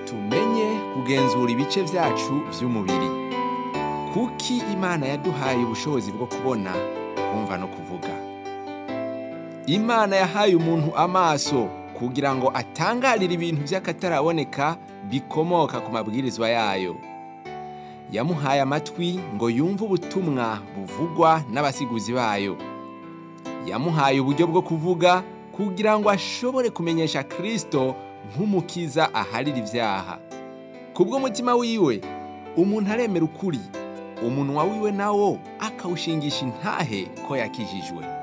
tumenye kugenzura ibice vyacu vy'umubiri kuki imana yaduhaye ubushobozi bwo kubona kumva no kuvuga imana yahaye umuntu amaso kugira ngo atangarire ibintu vy'akataraboneka bikomoka ku mabwirizwa yayo yamuhaye amatwi ngo yumve ubutumwa buvugwa n'abasiguzi bayo yamuhaye uburyo bwo kuvuga kugira ngo ashobore kumenyesha kristo nk'umukiza aharira ivyaha kubw'umutima wiwe umuntu aremera ukuri umunwa wiwe nawo akawushingisha intahe ko yakijijwe